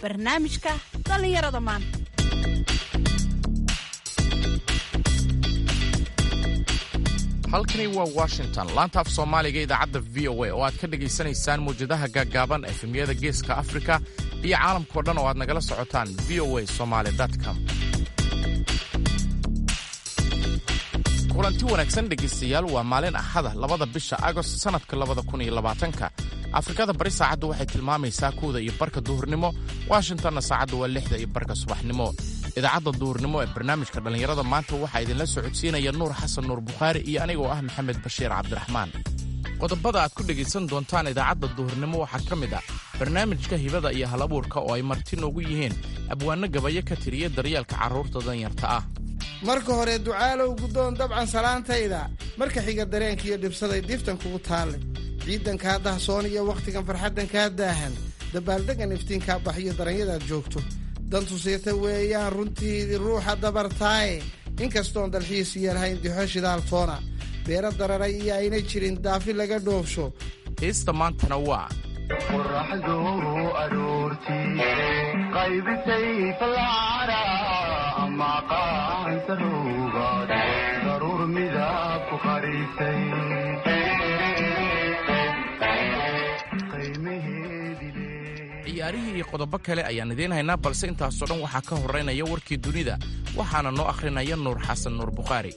barnaamijka dhallinyarada maanta halkani waa washington laanta af soomaaliga idaacadda v o a oo aad ka dhegaysanaysaan mawjadaha gaaggaaban efemyada geeska afrika iyo caalamkao dhan oo aad nagala socotaan v o a somaly com kulanti wanaagsan dhegaystayaal waa maalin axada labada bisha agost sannadka labada kun iyo labaatanka afrikada bari saacaddu waxay tilmaamaysaa kuwda iyo barka duhurnimo washingtonna saacaddu waa lixda iyo barka subaxnimo idaacadda duhurnimo ee barnaamijka dhallinyarada maanta waxaa idinla socodsiinaya nuur xasan nuur bukhaari iyo anigoo ah maxamed bashiir cabdiraxmaan qodobada aad ku dhegaysan doontaan idaacadda duhurnimo waxaa ka mid ah barnaamijka hibada iyo halabuurka oo ay marti noogu yihiin abwaanno gabayo ka tiriya daryeelka carruurta danyarta ah marka hore ducaalow guddoon dabcan salaantayda marka xiga dareenkiiyo dhibsaday diiftan kugu taalle ciidankaa dahsoon iyo wakhtigan farxaddan kaa daahan dabaaldegan iftiinkaa baxiyo daranyadaad joogto dantusiirta weeyaan runtiidii ruuxa dabartaaye inkastoon dalxiis yeelhayn dixo shidaaltoona beero dararay iyo ayna jirin daafi laga dhoofsho heesta maantana waa qoraxdu aroortii qaybisay falcara ama qaansaruugaad daruur midab ku qarisay ciyaarihii iyo qodobo kale ayaan idiin haynaa balse intaasoo dhan waxaa ka horraynaya warkii dunida waxaana noo akhrinaya nuur xasan nuur bukhaari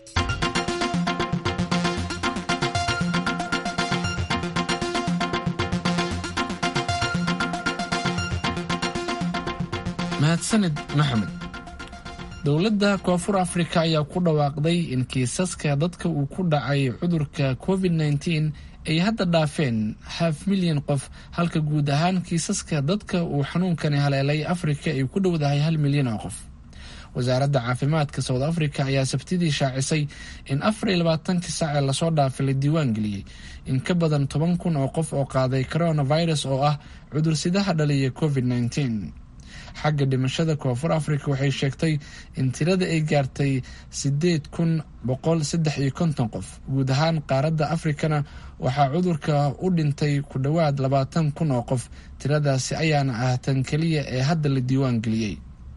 mahadsanid maxamed dowladda koonfur afrika ayaa ku dhawaaqday in kiisaska dadka uu ku dhacay cudurka covid nteen ay hadda dhaafeen haaf milyan qof halka guud ahaan kiisaska dadka uu xanuunkani haleelay afrika ay ku dhowdahay hal milyan oo qof wasaaradda caafimaadka south africa ayaa sabtidii shaacisay in afar iyo labaatankii saacee lasoo dhaafay la diiwaan geliyey in ka badan toban kun oo qof oo qaaday coronavirus oo ah cudursidaha dhaliya covid nteen xagga dhimashada koonfur africa waxay sheegtay in tirada ay gaartay sideed kun boqol saddex iyo konton qof guud ahaan qaaradda afrikana waxaa cudurka u dhintay ku dhowaad labaatan kun oo qof tiradaasi ayaana ah tan keliya ee hadda la diiwaan geliyey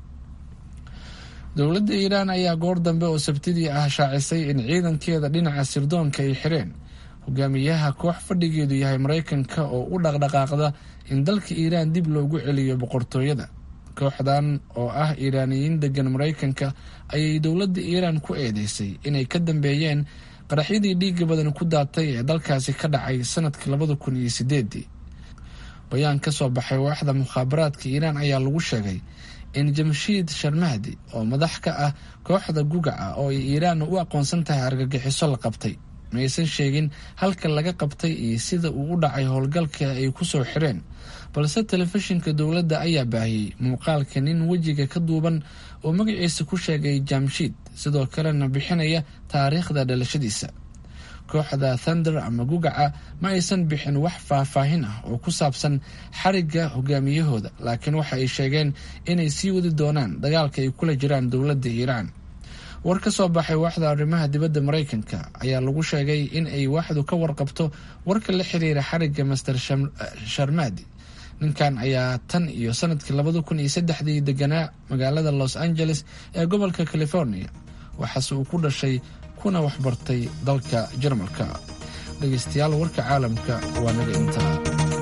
dowladda iiraan ayaa goor dambe oo sabtidii ah shaacisay in ciidankeeda dhinaca sirdoonka ay xireen hogaamiyaha koox fadhigeedu yahay maraykanka oo u dhaqdhaqaaqda in dalka iiraan dib loogu celiyo boqortooyada kooxdan oo ah iiraaniyiin degan maraykanka ayay dowladda iiraan ku eedeysay inay ka dambeeyeen qaraxyadii dhiiga badan ku daatay ee dalkaasi ka dhacay sanadkii labada kun iyo sideedii bayaan ka soo baxay waaxda mukhaabaraadka iiraan ayaa lagu sheegay in jamshiid sharmahdi oo madax ka ah kooxda gugaca oo ay iiraan u aqoonsan tahay argagixiso la qabtay maysan sheegin halka laga qabtay iyo sida uu u dhacay howlgalka ay ku soo xireen balse telefishinka dowladda ayaa baahiyey muuqaalka nin wejiga ka duuban oo magaciisa ku sheegay jamshiid sidoo kalena bixinaya taariikhda dhalashadiisa kooxda thunder ama gugaca ma aysan bixin wax faahfaahin ah oo ku saabsan xarigga hogaamiyahooda laakiin waxa ay sheegeen inay sii wadi doonaan dagaalka ay kula jiraan dowladda iiraan war ka soo baxay waaxda arrimaha dibadda maraykanka ayaa lagu sheegay in ay waaxdu ka warqabto warka la xiriira xarigga master sharmadi ninkan ayaa tan iyo sanadkii labada kun iyo saddexdii deganaa magaalada los angeles ee gobolka california waxaase uu ku dhashay kuna waxbartay dalka jarmalka dhegeystayaal warka caalamka waa naga intaa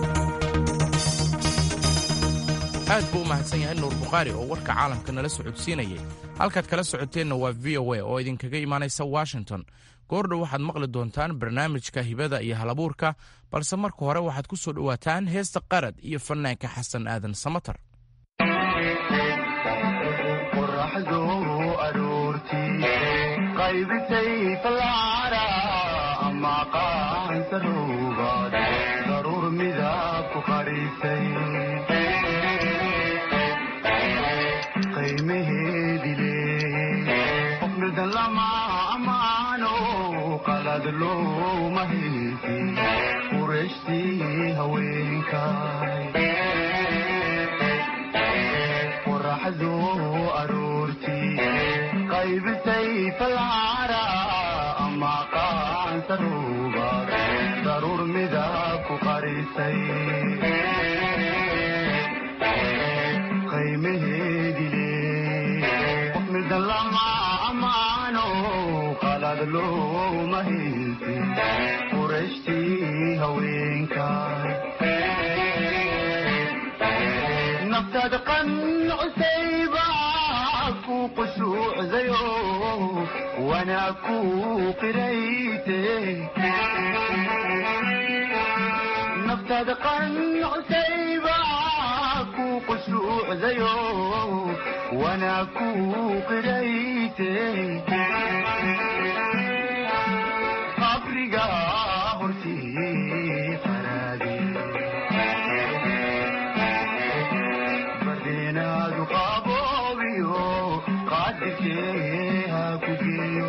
aad buu u mahadsan yahay nuur bukhaari oo warka caalamka nala socodsiinayay halkaad kala socoteenna waa v o a oo idinkaga imaanaysa washington goordhow waxaad maqli doontaan barnaamijka hibada iyo halabuurka balse marka hore waxaad ku soo dhowaataan heesta qarad iyo fanaanka xasan aadan samatar qoraxdu aroortii qaybisay falcara ama qaansaruugaad daruur midab ku qarisay qiimaheedi leey qof midan lama amaano qalad looma haysi qurashtii haweenkay qoraxdu aroortii qaybisay falcara ama qaansaruugaad daruur midab ku qarisay looma haysin qurashtii haweenkaay naftaada qancusayba ku qushuucdayo wanaa ku qirayte naftaada qancusayba ku qushuucdayo wanaa ku qirayte qabriga hortii qaraadi badeenaadu qaboobiyo qaadirkee ha ku geeyo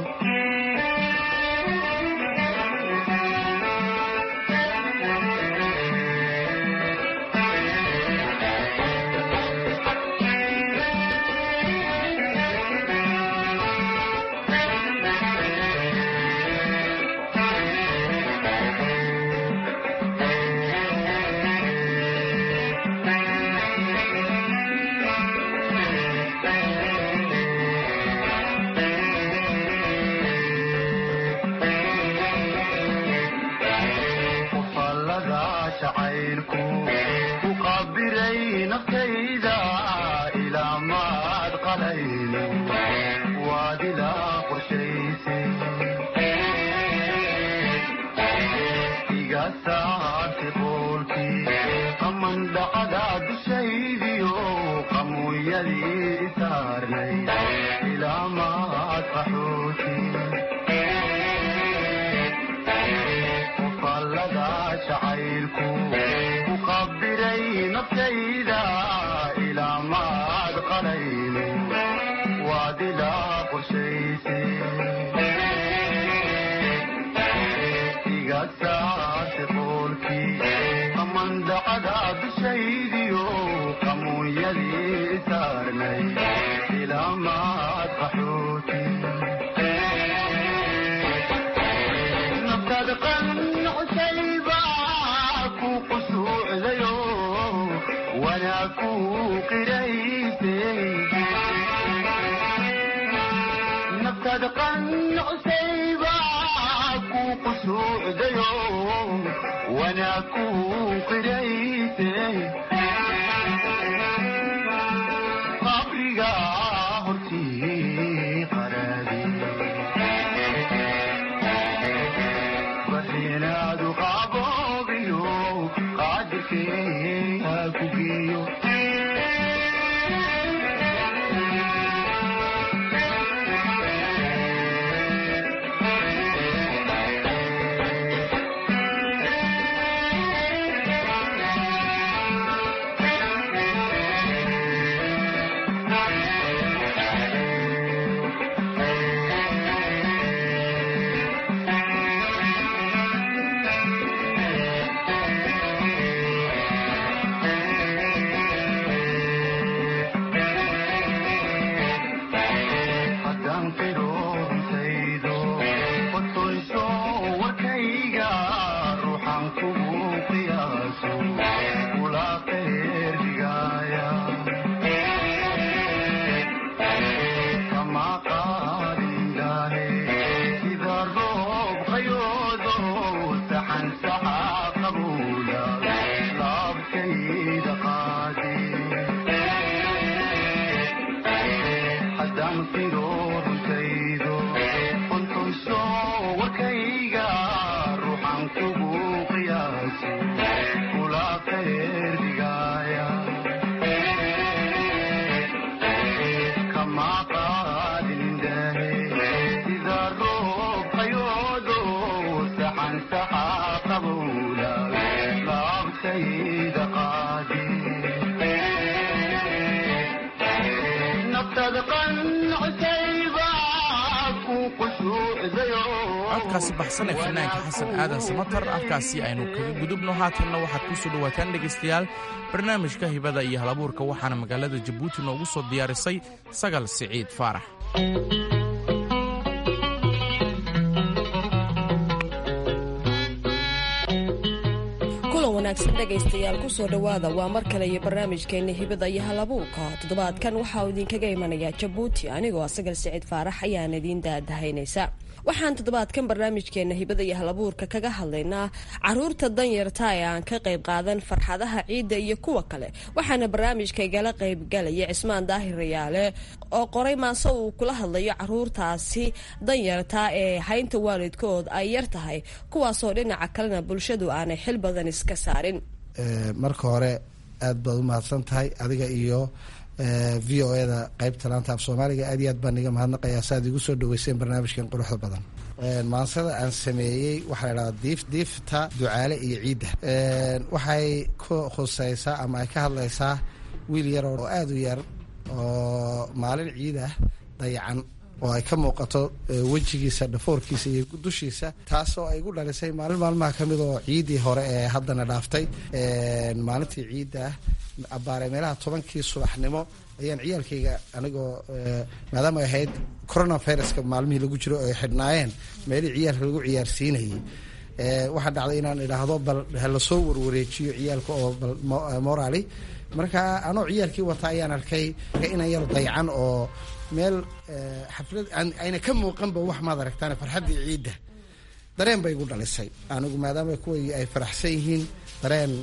qufallada jacaylku ku qabiray naftayda ilaa maad qalayno waad ilaa qorshaysay iga saartay qoolkii qaman dhacda dushaydiyo qamuuyadii isaarnay ilaa maad qaxooti qufallada jacaylku ku qabiray naftayda ilaa maad qalayno waad ilaa qorshaysay iga saartay qoolkii qamandacada dushaydiyo qamuunyadii saarnay ilaa maad qaxooti naftaada qancusayba ku qushuucdayo wanaa ku qirayte naftaada qancusayba ku qushuucdayo wanaa ku qirayte qabriga hortii qaraadi badeenaadu qaboobiyo qaadirkee ha ku geeyo haddaan qiroonsaydo qotoyso warkayga ruuxan kugu qiyaaso kula qeerdigaaya kama qaadindaahe sida roob qayoodo saxan saxa qabuula laabtayda qaadi haddaan qiroonsaydo qontayso warkayga ruuxan kugu qiyaaso kula qeerdigaaya kama qaadindaahe sida roob qayoodo saxan saxa qabuula laabtayda qaadi naftaada qancusayba ku qushuucdayo codkaasi baxsan ee fanaanka xasan aadan samatar halkaasi aynu kaga gudubno haatanna waxaad ku soo dhowaataan dhegaystayaal barnaamijka hibada iyo halabuurka waxaana magaalada jabuuti noogu soo diyaarisay sagal siciid faarax kulan wanaagsan dhegaystayaal kusoo dhowaada waa mar kale iyo barnaamijkeena hibada iyo halabuurka toddobaadkan waxaa uu idinkaga imanayaa jabuuti anigoo asagal siciid faarax ayaan idiin daadahaynaysa waxaan toddobaadkan barnaamijkeena hibada iyo halabuurka kaga hadlaynaa caruurta danyarta ee aan ka qayb qaadan farxadaha ciidda iyo kuwa kale waxaana barnaamijka igala qaybgalaya cismaan daahir rayaale oo qoray maase uu kula hadlayo caruurtaasi danyarta ee haynta waalidkood ay yar tahay kuwaasoo dhinaca kalena bulshadu aanay xil badan iska saarin marka hore aad baad u mahadsan tahay adiga iyo v o eda qeybta laanta af soomaaliga aad iyo aad baan iga mahadnaqayaa saaad igu soo dhaweyseen barnaamijkan quruxda badan maansada aan sameeyey waxaa la dhahdaa diif diifta ducaale iyo ciidda waxay ku khuseysaa ama ay ka hadlaysaa wiil yar oo aada u yar oo maalin ciid ah dayacan oo ay ka muuqato wejigiisa dhafoorkiisa iyo dushiisa taasoo ay gu dhalisay maalin maalmaha ka mid oo ciiddii hore ee haddana dhaaftay maalintii ciidda ah abbaare meelaha tobankii subaxnimo ayaan ciyaalkayga anigoo maadaama ay ahayd coronaviruska maalmihii lagu jiro ay xidhnaayeen meelihii ciyaalka lagu ciyaarsiinayay waxaa dhacday inaan idhaahdo bal halasoo warwareejiyo ciyaalka oo bal morali marka anoo ciyaalkii wata ayaan arkay inan yar daycan oo meel xaflad ayna ka muuqanba wax maad aragtaan farxaddii ciidda dareen bay igu dhalisay anigu maadaama kuway ay faraxsan yihiin dareen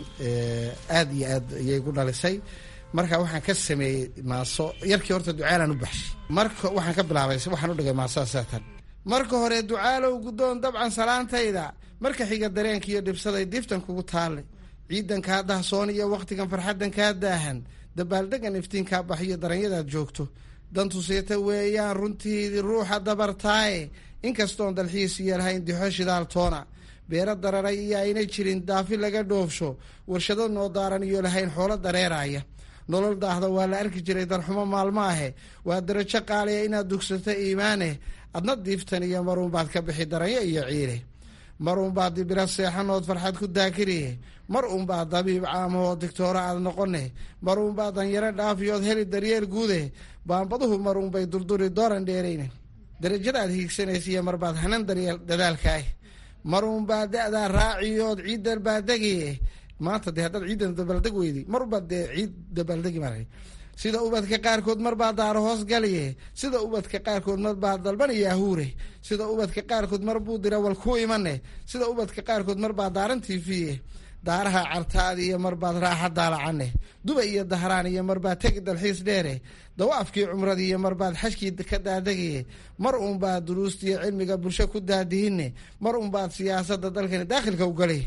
aada iyo aad ayay igu dhalisay marka waxaan ka sameeyey maaso yarkii horta ducaalaan u baxshay marka waxaan ka bilaabay waxaan u dhigay maasada saatan marka hore ducaalow guddoon dabcan salaantayda marka xiga dareenka iyo dhibsaday diftan kugu taallay ciidan kaa dahsoon iyo wakhtigan farxaddan kaa daahan dabaaldegan iftiinkaa baxiyo daranyadaad joogto dantusiita weeyaan runtiidii ruuxa dabartaaye inkastoon dalxiis iyo lahayn dixo shidaaltoona beero dararay iyo aynay jirin daafi laga dhoofsho warshado noo daaran iyo lahayn xoolo dareeraya nolol daahda waa la arki jiray darxumo maalmo ahe waa darajo qaaliya inaad dugsato iimaaneh adna diiftan iyo maruunbaad ka bixi daranyo iyo ciile mar uunbaad dibira seexanood farxad ku daakiriye mar uunbaad dabiib caamahoo digtoora aad noqone mar uunbaad danyaro dhaafiyood heli daryeel guude baanbaduhu mar uunbay durduri dooran dheerayne darajadaad hiigsanaysa iyo marbaad hanan daryeel dadaalkaah mar uunbaad da-daa raaciyood ciiddan baadegiye maanta dee haddaad ciiddan dabaaldeg weydi mar unbaad dee ciid dabaaldegi mara sida ubadka qaarkood marbaa daaro hoos galiye sida ubadka qaarkood marbaa dalbanaya ahuure sida ubadka qaarkood mar buu dira wal ku imane sida ubadka qaarkood marbaa daaran tiifiye daaraha cartaadi iyo marbaad raaxa daalacane duba iyo dahraan iyo marbaad tegi dalxiis dheere dawaafkii cumradii iyo marbaad xajkii ka daadagiye mar uunbaad duruustiiyo cilmiga bulsho ku daadihine mar uunbaad siyaasada dalkani daakhilka u galay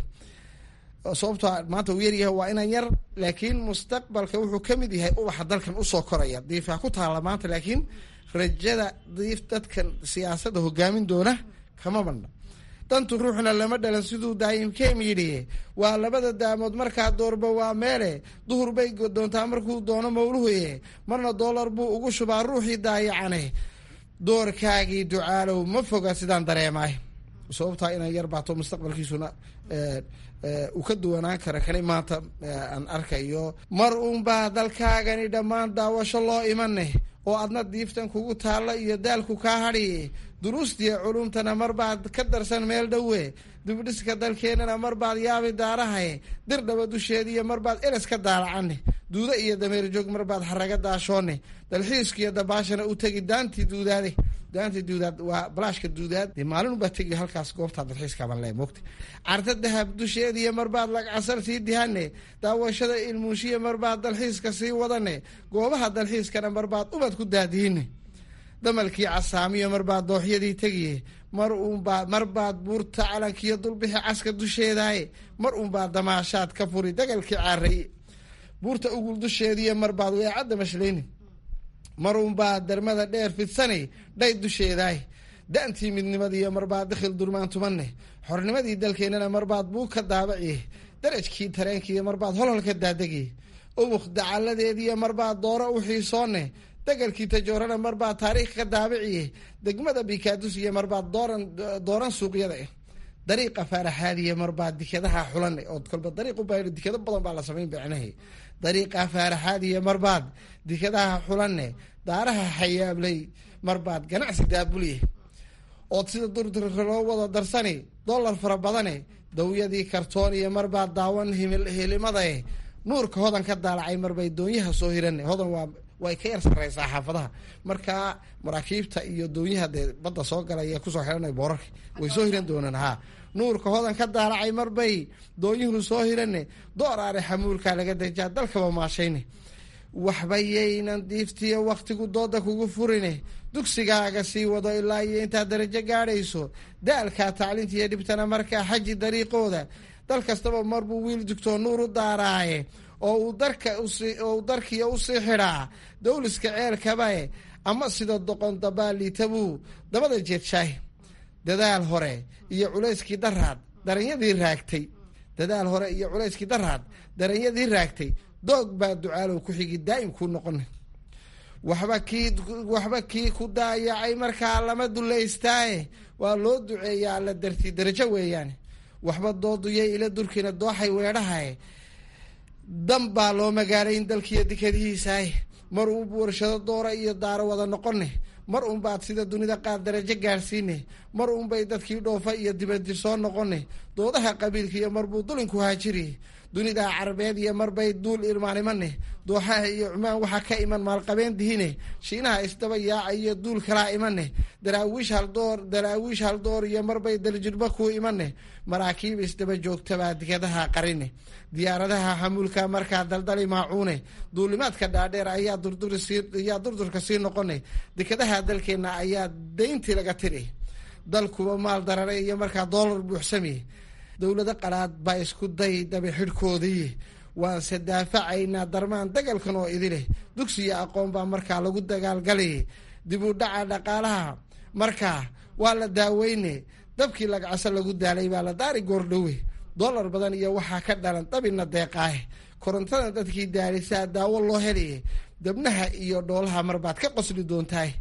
sababto maanta uu yaryahay waa inan yar laakiin mustaqbalka wuxuu ka mid yahay ubaxa dalkan usoo koraya diifaa ku taala maanta laakiin rajada diif dadkan siyaasadda hogaamin doona kama badna dantu ruuxna lama dhalan siduu daayimkeem yidhi waa labada daamood markaa doorba waa meele duhur bay doontaa markuu doono mawluhuye marna doolar buu ugu shubaa ruuxii daayacane doorkaagii ducaalow ma foga sidaan dareemaay sababtaa inan yar baato mustaqbalkiisuna uu ka duwanaan kara kani maanta aan arkayo mar uunbaa dalkaagani dhammaan daawasho loo imane oo adna diiftan kugu taalla iyo daalku kaa hadhiye duruustiya culumtana marbaad ka darsan meel dhowe dibdhiska dalkeennana marbaad yaabi daarahaye dir dhaba dusheediiyo marbaad eles ka daalacane duuda iyo dameer joog marbaad xaraga daashoone dalxiiskiyo dabaashana u tegi daantii duudaade daantii duudaad waa balaashka duudaad dee maalin ubaa tegi halkaas goobtaa dalxiiskaaban le mogta carta dahab dusheediiyo marbaad lagcasar sii dihane daawashada ilmuushiya marbaad dalxiiska sii wadane goobaha dalxiiskana marbaad ubad ku daadihine damalkii casaamiyo marbaad dooxyadii tegiye mar uunbaa marbaad buurta calankiyo dulbixi caska dusheedaaye mar uunbaa damaashaad ka furi dagalkii caaraye buurta ugul dusheediiyo marbaad weecadda mashlayni mar uunbaa darmada dheer fidsane dhay dusheedaay da-ntii midnimadiiyo marbaad dikhil durmaan tumane xornimadii dalkeennana marbaad buu ka daabaciye darajkii tareenkiiyo marbaad holhol ka daadagiye ubuk dacaladeediiyo marbaad dooro u xiisoone dagalkii tajoorana marbaad taariikh ka daabiciye degmada bikaadus iyo marbaad dooran dooran suuqyada ah dariiqa faaraxaadiya marbaad dikadaha xulane oo kolba dariiqu baa dikado badan baa la samayn bicnahe dariiqa faaraxaadiya marbaad dikadaha xulane daaraha xayaabley marbaad ganacsi daabulye ood sida durdurka loo wada darsani dollar fara badane dawyadii kartoon iyo marbaa daawan hilimadae nuurka hodan ka daalacay marbay doonyaha soo hirane hodan waa way ka yar sareysaa xaafadaha marka maraakiibta iyo doonyaha dee badda soo galaya kusoo xihanay boorarka way soo hiran doonaan ha nuurka hodan ka daalacay marbay doonyuhu soo hirane dooraare xamuulkaa laga dejaa dalkaba maashayne waxba yaynan diiftiyo waktigu dooda kugu furine dugsigaaga sii wado ilaa iyo intaad darajo gaadhayso daalkaa tacliinta iyo dhibtana markaa xaji dariiqooda dal kastaba marbuu wiil dugtoo nuur u daaraaye oo uu darka oo uu darkiya usii xidhaa dawliska ceelkabae ama sida doqon dabaaliitabuu dabada jeedshaay dadaal hore iyo culayskii daraad daranyadii raagtay dadaal hore iyo culayskii daraad daranyadii raagtay doog baa ducaalow ku xigi daa'im kuu noqona waxba kii waxba kii ku daayacay markaa lama dulaystaaye waa loo duceeyaa alla darti darajo weeyaane waxba dooduyay ila durkiina dooxay weedhahae dan baa loo magaalayn dalkiiyo dekadihiisaaye mar uunbu warshado doora iyo daaro wada noqone mar uunbaad sida dunida qaar darajo gaadhsiine mar uunbay dadkii dhoofa iyo dibadjir soo noqone doodaha qabiilka iyo marbuu dulinku haajiri dunida carabeed iyo marbay duul irmaanimane dooxaha iyo cumaan waxaa ka iman maalqabeen dihine shiinaha isdaba yaaca iyo duul kalaa imane daraawiish haldoor daraawiish haldoor iyo marbay daljirba kuu imane maraakiib isdaba joogtabaa digadaha qarine diyaaradaha xamuulka markaa daldali maacuune duulimaadka dhaadheer ayaa durdurayaa durdurka sii noqone dekadaha dalkeena ayaa dayntii laga tiri dalkuba maal darare iyo markaa doolar buuxsami dowlado qalaad baa isku day dabe xidhkoodii waanse daafacaynaa darmaan dagalkan oo idileh dugsiyo aqoon baa markaa lagu dagaalgalay dib u dhaca dhaqaalaha markaa waa la daaweyne dabkii lagacso lagu daalay baa la daari goordhowe dollar badan iyo waxaa ka dhalan dabina deeqaahe korontada dadkii daalisaa daawo loo helaye dabnaha iyo dhoolaha marbaad ka qosli doontahay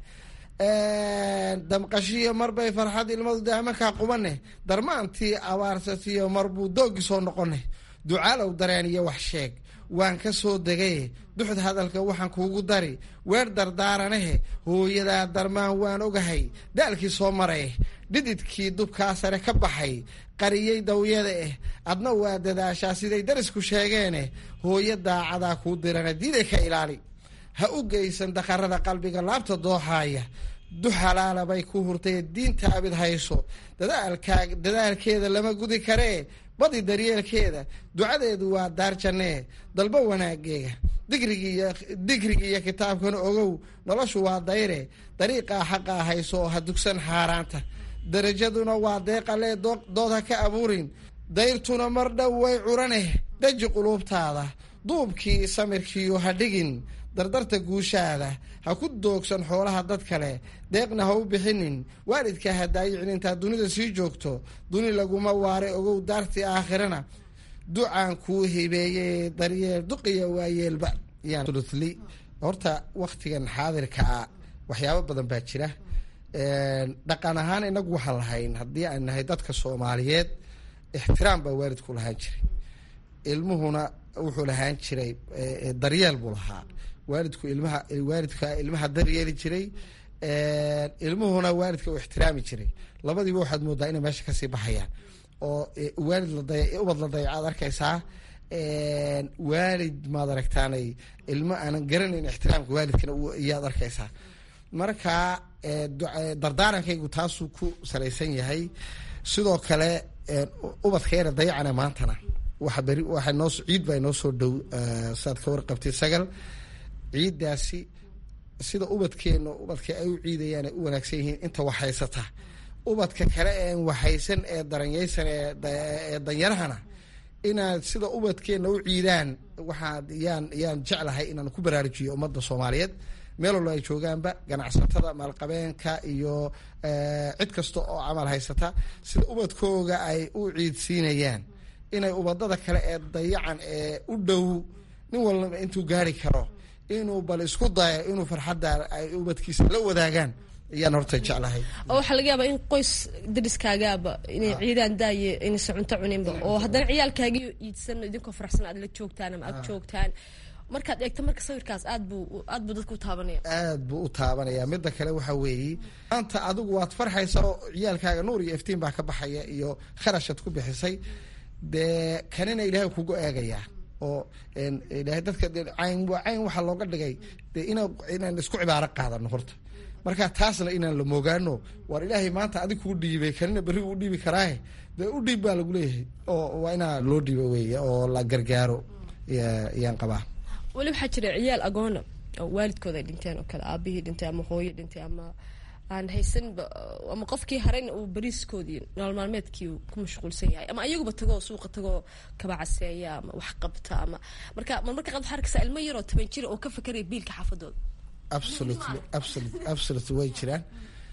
damqashiyo marbay farxad ilmadu daamarkaa qubane darmaantii abaarsatiyo marbuu doogi soo noqone ducaalow dareen iyo wax sheeg waan ka soo degaye duxd hadalka waxaan kuugu dari weer dardaaranahe hooyadaa darmaan waan ogahay daalkii soo maray dhididkii dubkaa sare ka baxay qariyey dawyada eh adna waa dadaashaa siday darisku sheegeene hooyo daacadaa kuu dirana diiday ka ilaali ha u geysan daqarada qalbiga laabta dooxaaya du xalaala bay ku hurtay diinta abid hayso dadaalkaa dadaalkeeda lama gudi karee badi daryeelkeeda ducadeedu waa daar jannee dalbo wanaageega digrigiiyo digrigi iyo kitaabkana ogow noloshu waa dayre dariiqaa xaqaa hayso oo ha dugsan xaaraanta darajaduna waa deeqalee dood ha ka abuurin dayrtuna mar dhow way curaneh daji quluubtaada duubkii samirkiiyo ha dhigin dardarta guushaada ha ku doogsan xoolaha dad kale deeqna ha u bixinin waalidka ha daayicin intaad dunida sii joogto duni laguma waare ogow daartii aakhirana ducaan kuu hibeeye daryeel duqiya waayeelba yaanli horta waktigan xaadirka a waxyaabo badan baa jira dhaqan ahaan inagu waxaan lahayn haddii aan nahay dadka soomaaliyeed ixtiraam baa waalidku lahaan jiray ilmuhuna wuxuu lahaan jiray daryeel buu lahaa waalidku ilmaha waalidka ilmaha daryeeli jiray ilmuhuna waalidka u ixtiraami jiray labadiiba waxaad moodaa inay meesha kasii baxayaan oo waalid lada ubad la dayacaad arkaysaa waalid maad aragtaanay ilmo aanan garanayn ixtiraamka waalidkana iyaad arkaysaa marka dardaarankaygu taasuu ku salaysan yahay sidoo kale ubadkeena dayacana maantana waxa beri waxa noo ciid baa inoo soo dhow saad ka warqabtay sagal ciiddaasi sida ubadkeena ubadka ay u ciidayaan ay u wanaagsan yihiin inta waxhaysata ubadka kale een waxhaysan ee daranyaysan ee danyarahana inaad sida ubadkeena u ciidaan waxaa yaan yaan jeclahay inaan ku baraarujiyo ummadda soomaaliyeed meel walba ay joogaanba ganacsatada maalqabeenka iyo cid kasta oo camal haysata sida ubadkooga ay u ciidsiinayaan inay ubadada kale ee dayacan ee u dhow nin walba intuu gaari karo inuu bal isku dayo inuu farxadda ay ubadkiisa la wadaagaan ayaan horta jeclahay oo waxaa laga yaabaa in qoys dariskaagaaba inay ciidaan daaye inaysa cunto cuninba oo haddana ciyaalkaagii iidsan idinkoo faraxsan aad la joogtaan ama aad joogtaan markaad eegto marka sawirkaas aad buu aad buu dadka u taabanaya aad buu u taabanaya midda kale waxa weeye maanta adigu waad farxaysa oo ciyaalkaaga nuur iyo iftiin baa ka baxaya iyo kharashaad ku bixisay dee kanina ilaahay kugu eegayaa oo ilaahay dadka dee cayn waa cayn waxaa looga dhigay dee ina inaan isku cibaaro qaadano horta marka taasna inaan la moogaano waar ilaahay maanta adig kugu dhiibay kanina berri uu dhiibi karaahe dee u dhiib baa lagu leeyahay oo waa inaa loo dhiibo weeye oo la gargaaro yaan qabaa weli waxaa jira ciyaal agoona oo waalidkooda ay dhinteen oo kale aabihii dhintay ama hooyo dhintay ama aan haysanba ama qofkii harayna uu bariiskoodii nolol maalmeedkii uu ku mashquulsan yahay ama ayaguba tagoo suuqa tagoo kaba caseeya ama wax qabta ama marka marmarka qaad waxaa arkaysaa ilmo yaroo toban jira oo ka fakaraya biilka xaafadooda absolutely absolutely absolutely way jiraan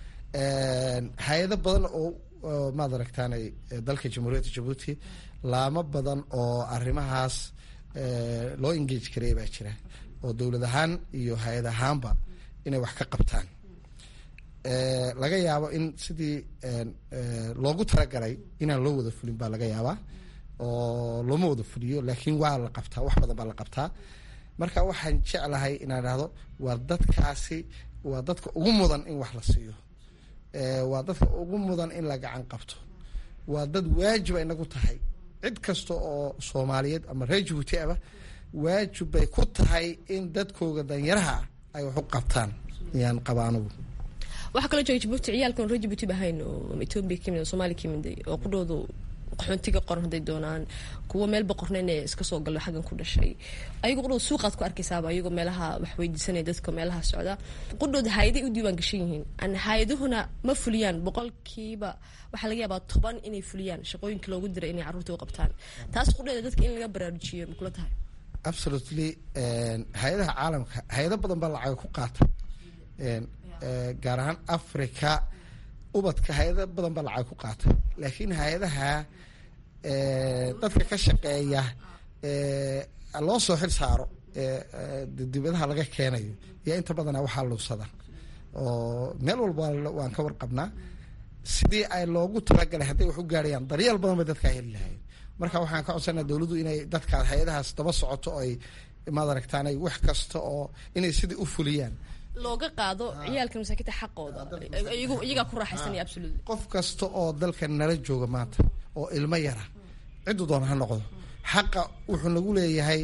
hay-ado badan oo maad aragtaanay dalka jamhuuriyadda jabuuti laamo badan oo arrimahaas loo engage karaya baa jira oo dowlad ahaan iyo hay-ad ahaanba inay wax ka qabtaan laga yaabo in sidii loogu talagalay inaan loo wada fulin baa laga yaabaa oo looma wada fuliyo laakiin waa la qabtaa wax badan baa la qabtaa marka waxaan jeclahay inaan dhahdo waa dadkaasi waa dadka ugu mudan in wax la siiyo waa dadka ugu mudan in la gacan qabto waa dad waajiba inagu tahay cid kasta oo soomaaliyeed ama reer jabuuti aba waajib bay ku tahay in dadkooga danyaraha ay wax u qabtaan yaan qaba anugu waxaa kaloo jooga jabuuti ciyaalkan reer jabuuti ba ahayn oo etoobiya kamid oo soomaaliya kamid oo qudhoodu qaxoontiga qoran hadday doonaan kuwa meel boqornayn ee iska soo galo xaggan ku dhashay ayago qudhooda suuqaad ku arkaysaaba ayagoo meelaha wax weydiisanaya dadka meelaha socda qudhooda hay-aday u diiwaan gashan yihiin an hay-aduhuna ma fuliyaan boqolkiiba waxaa laga yaabaa toban inay fuliyaan shaqooyinka loogu diray inay carruurta u qabtaan taas qudheeda dadka in laga baraarujiyo ma kula tahay absolutely hay-adaha caalamka hay-ado badan baa lacaga ku qaata gaar ahaan africa ubadka hay-ada badan baa lacag ku qaata laakiin hay-adaha dadka ka shaqeeya loo soo xil saaro dibadaha laga keenayo iyo inta badana waxaa luusada oo meel walba waan ka warqabnaa sidii ay loogu talagalay hadday wax u gaarayaan daryeel badan bay dadkaa heli lahayen marka waxaan ka codsanaa dowladdu inay dadkaas hay-adahaas daba socoto oo ay maad aragtaan wax kasta oo inay sidii u fuliyaan looga qaado ciyaalka masaakiinta xaqooda iyagaa ku raaxaysanaya absolutely qof kasta oo dalka nala jooga maanta oo ilmo yara ciddu doona ha noqdo xaqa wuxuu nagu leeyahay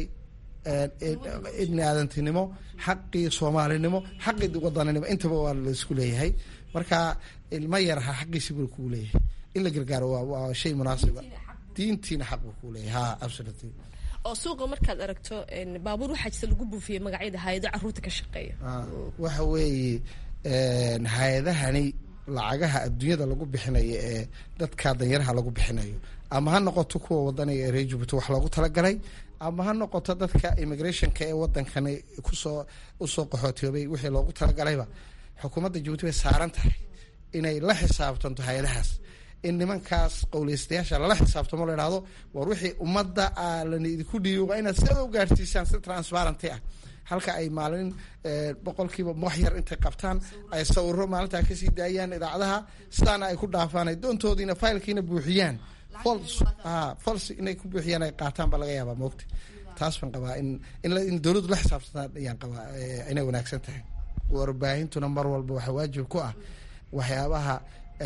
ibni aadantinimo xaqii soomaalinimo xaqii wadaninimo intaba waa laisku leeyahay marka ilmo yaraha xaqiisi buu kugu leeyahay in la gargaaro waa shay munaasiba diintiina xaq buu kugu leeyahay ha absolutely oo suuqa markaad aragto baabuur waxaa jirta lagu buufiyey magacyada hay-ado caruurta ka shaqeeya waxa weeye hay-adahani lacagaha adduunyada lagu bixinayo ee dadka danyaraha lagu bixinayo ama ha noqoto kuwa wadaniga ee reer jabuuti wax loogu talagalay ama ha noqoto dadka immigrationka ee wadankani kusoo usoo qaxootiyoobay wixii loogu talagalayba xukuumadda jabuuti bay saaran tahay inay la xisaabtanto hay-adahaas in nimankaas qowleystayaasha lala xisaabtamo la idhahdo war wixii ummadda lana idinku dhiibi waa inaad sida u gaarsiisaan si transparenty ah halka ay maalin boqolkiiba wax yar intay qabtaan ay sawiro maalintaa kasii daayaan idaacadaha sidaana ay ku dhaafaan ay doontoodiina faylkiina buuxiyaan fols inay ku buuxiyaan ay qaataan baa laga yaabaa moogta taas baan qabaa in in dowladdu la xisaabtantaa ayaan qabaa inay wanaagsan tahay warbaahintuna mar walba waxaa waajib ku ah waxyaabaha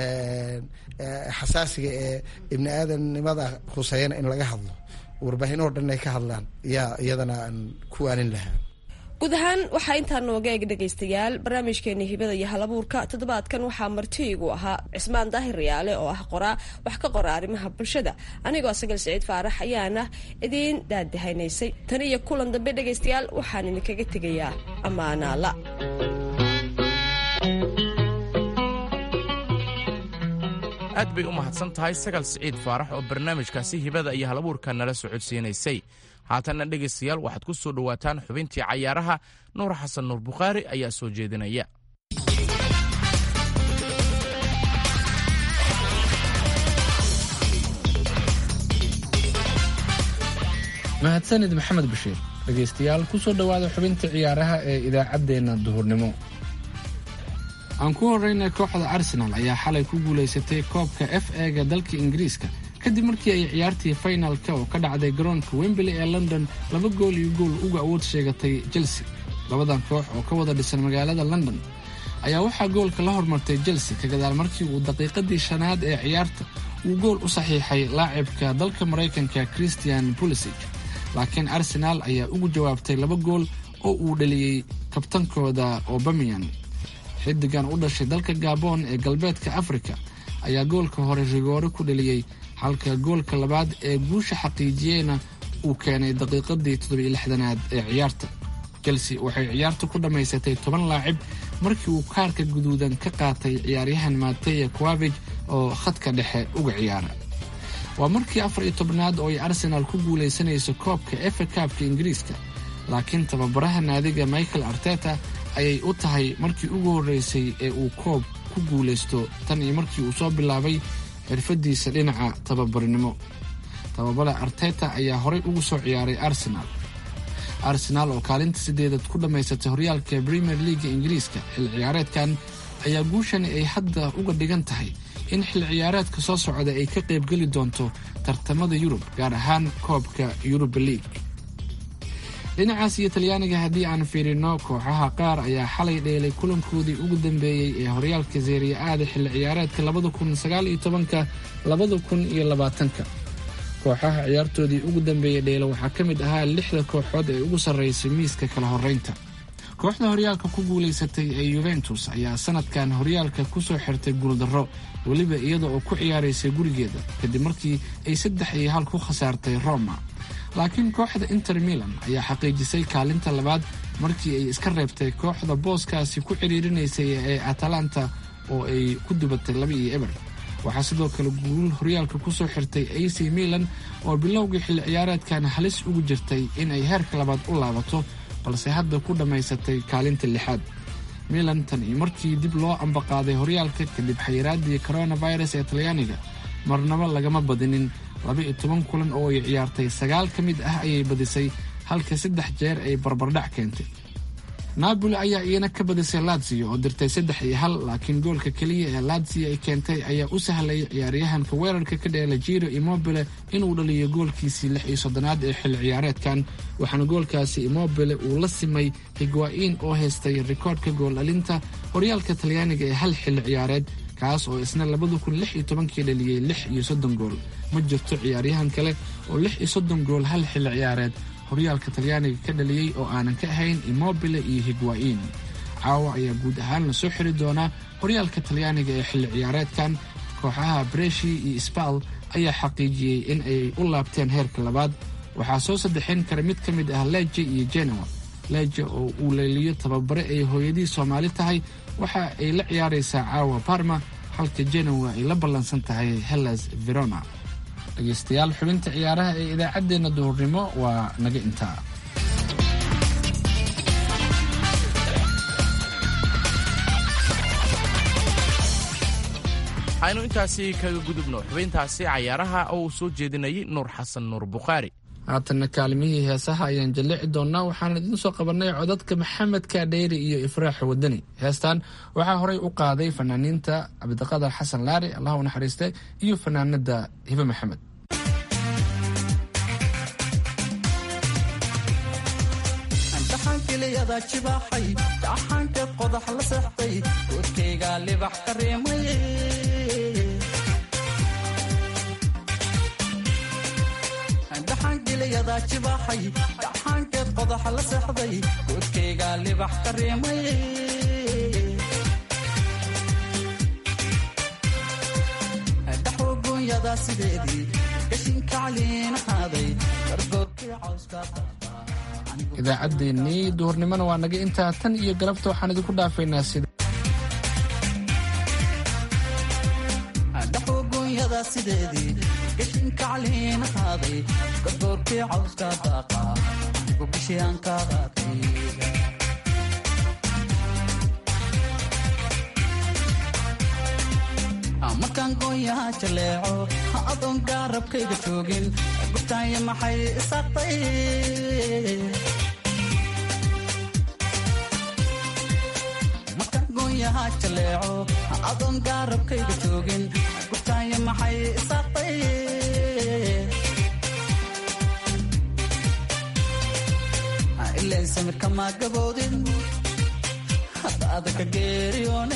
xasaasiga ee ibni aadamnimada khuseeyana in laga hadlo warbaahin oo dhan ay ka hadlaan yaa iyadana aan ku waanin lahaa guud ahaan waxaa intaa nooga eeg dhegaystayaal barnaamijkeeni hibada iyo halabuurka toddobaadkan waxaa martiigu ahaa cismaan daahir riyaale oo ah qoraa wax ka qora arrimaha bulshada anigoo sagal siciid faarax ayaana idiin daadahaynaysay tan iyo kulan dambe dhegaystayaal waxaan idinkaga tegayaa ammaanaala aad bay u mahadsan tahay sagal siciid faarax oo barnaamijkaasi hibada iyo halabuurka nala socodsiinaysay haatanna dhegaystayaal waxaad ku soo dhowaataan xubintii cayaaraha nuur xasan nuur bukhaari ayaa soo jeedinaya mahadsanid maxamed bashiir dhegaystayaal ku soo dhowaada xubinta ciyaaraha ee idaacaddeenna duhurnimo aan ku horreynay kooxda arsenal ayaa xalay ku guulaysatay koobka f ega dalka ingiriiska kadib markii ay ciyaartii finalka oo ka dhacday garoonka wembley ee london laba gool iyo gool uga awood sheegatay chelsea labadan koox oo ka wada dhisan magaalada london ayaa waxaa goolka la hormartay chelsea ka gadaal markii uu daqiiqadii shanaad ee ciyaarta uu gool u saxiixay laacibka dalka maraykanka christian pulisig laakiin arsenaal ayaa ugu jawaabtay laba gool oo uu dhaliyey kabtankooda obamian xidigan u dhashay dalka gabon ee galbeedka afrika ayaa goolka hore rigoore ku dhaliyey halka goolka labaad ee guusha xaqiijiyeyna uu keenay daqiiqadii toddobiyo lixdanaad ee ciyaarta chelsea waxay ciyaarta ku dhammaysatay toban laacib markii uu kaarka guduudan ka qaatay ciyaaryahan mateya quavig oo khadka dhexe uga ciyaara waa markii afar iyo tobnaad oo ay arsenaal ku guulaysanayso koobka efa kaabka ingiriiska laakiin tababaraha naadiga michael arteta ayay u tahay markii ugu horreysay ee uu koob ku guulaysto tan iyo markii uu soo bilaabay xirfadiisa dhinaca tababarnimo tababara arteta ayaa horey ugu soo ciyaaray arsenaal arsenaal oo kaalinta sideedad ku dhammaysatay horyaalka premier leaga ingiriiska xilli ciyaareedkan ayaa guushani ay hadda uga dhigan tahay in xilli ciyaareedka soo socda ay ka qaybgeli doonto tartamada yurub gaar ahaan koobka yuruba league dhinacaas iyo talyaaniga haddii aan fiirino kooxaha qaar ayaa xalay dheelay kulankoodii ugu dambeeyey ee horyaalka seeriya aada xilli ciyaareedka labada kun sagaal iyo tobanka labada kun iyo labaatanka kooxaha ciyaartoodii ugu dambeeyey dheela waxaa ka mid ahaa lixda kooxood ee ugu sarreysay miiska kala horreynta kooxda horyaalka ku guulaysatay ee yuventus ayaa sanadkan horyaalka ku soo xirtay guuldarro weliba iyada oo ku ciyaaraysay gurigeeda kadib markii ay saddex iyo hal ku khasaartay roma laakiin kooxda inter milan ayaa xaqiijisay kaalinta labaad markii ay iska reebtay kooxda booskaasi ku ciriirinaysay ee atalanta oo ay ku dubatay laba iyo eber waxaa sidoo kale guul horyaalka ku soo xirtay ac milan oo bilowgii xilli ciyaareedkan halis ugu jirtay in ay heerka labaad u laabato balse hadda ku dhammaysatay kaalinta lixaad milan tan iyo markii dib loo ambaqaaday horyaalka kadib xayiraadii coronavirus ee talyaaniga marnabo lagama badinin laba iyo toban kulan oo ay ciyaartay sagaal ka mid ah ayay badisay halka saddex jeer ay barbardhac keentay naaboli ayaa iyana ka badisay latsiyo oo dirtay saddex iyo hal laakiin goolka keliya ee latsiyo ay keentay ayaa u sahlayay ciyaaryahanka weerarka ka dheela jiro immobile inuu dhaliyo goolkiisii lix iyo soddonaad ee xilli ciyaareedkan waxaana goolkaasi immobile uu la simay higwaa'iin oo haystay rikoodhka gool dhalinta horyaalka talyaaniga ee hal xilli ciyaareed kaas oo isna labada kun lix iyo tobankii dhaliyey lix iyo soddon gool ma jirto ciyaaryahan kale oo lix iyo soddon gool hal xilli ciyaareed horyaalka talyaaniga ka dhaliyey oo aanan ka ahayn immobile iyo higwaa'iin caawa ayaa guud ahaan la soo xiri doonaa horyaalka talyaaniga ee xilli ciyaareedkan kooxaha breshi iyo sbal ayaa xaqiijiyey in ay u laabteen heerka labaad waxaa soo saddexayn kara mid ka mid ah leje iyo genoa leje oo uu leeliyo tababare ay hooyadii soomaali tahay waxa ay la ciyaaraysaa caawa barma halka genoa ay la ballansan tahay hellas verona dhegaystayaal xubinta ciyaaraha ee idaacaddeenna duhurnimo waa naga intaa aynu intaasi kaga gudubno xubintaasi cayaaraha oo uu soo jeedinayay nuur xasan nuur bukhaari haatanna kaalimihii heesaha ayaan jallici doonnaa waxaan idiin soo qabannay codadka maxamed kaadheyri iyo ifraax wadani heestan waxaa horey u qaaday fanaaniinta cabdiqadar xasan laari allah u naxariiste iyo fanaanada hibe maxamed dhaxankiliyada jibaaxay dhaxankeed qodax la seexday godkayga libax ka reemay dhaxankiliyada jibaaxay dhaxankeed qodax la seexday godkayga libax ka reemay dhaxogoonyada sideedii gashinka caliina qaaday gargoorkii cawska idaacaddeenii duhurnimona waa naga intaa tan iyo galabta waxaan idinku dhaafaynaa sida dhaxogoonyada sideedii gashinka caliina qaaday gargoorkii cawska daaqa anigu bishii aan ka qaatay markaan goonyaha jaleeco ha adoon gaarabkayga joogin gubtaanya maxay isaaqtay markaan goonyaha jaleeco ha adoon gaarabkayga joogin gubtaanya maxay isaaqtay ileen samirka maa gaboodin hadda adaka geeriyoone